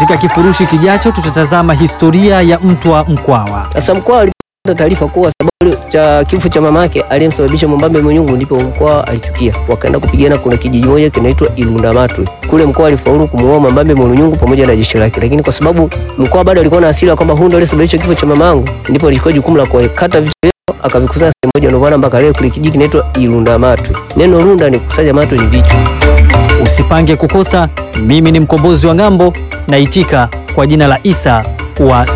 Katika kifurushi kijacho tutatazama historia ya Mtwa Mkwawa. Sasa Mkwawa alipata taarifa kuwa sababu cha kifo cha mamake aliyemsababisha Mwambambe Mwenyungu, ndipo Mkwawa alichukia, wakaenda kupigana. Kuna kijiji moja kinaitwa Ilundamatwe kule, Mkwawa alifaulu kumuoa Mwambambe Mwenyungu pamoja na jeshi lake, lakini kwa sababu Mkwawa bado alikuwa na hasira kwamba huyu ndiye aliyesababisha kifo cha mamangu, ndipo alichukua jukumu la kuwakata vichwa vyao akavikusanya sehemu moja, ndio maana mpaka leo kile kijiji kinaitwa Ilundamatwe. Neno runda ni kukusanya, matwe ni vichwa. Usipange kukosa. Mimi ni mkombozi wa ng'ambo, naitika kwa jina la Isa wa